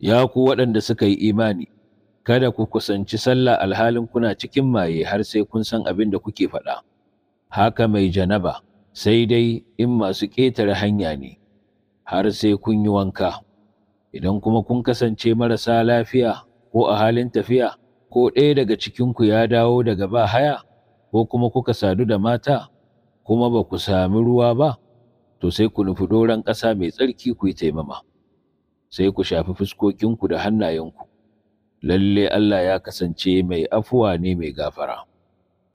Ya ku waɗanda suka yi imani, kada ku kusanci sallah alhalin kuna cikin maye har sai kun san abin da kuke faɗa. Haka mai janaba, sai dai in masu ƙetare hanya ne, har sai kun yi wanka. Idan kuma kun kasance marasa lafiya ko a halin tafiya, ko ɗaya daga cikinku ya dawo daga ba haya, ko kuma kuka sadu da mata, kuma ba ku sami ruwa ba, to sai ku nufi doron ƙasa mai tsarki ku yi taimama. Sai ku shafi fuskokinku da hannayenku. Lalle Allah ya kasance mai afuwa ne mai gafara.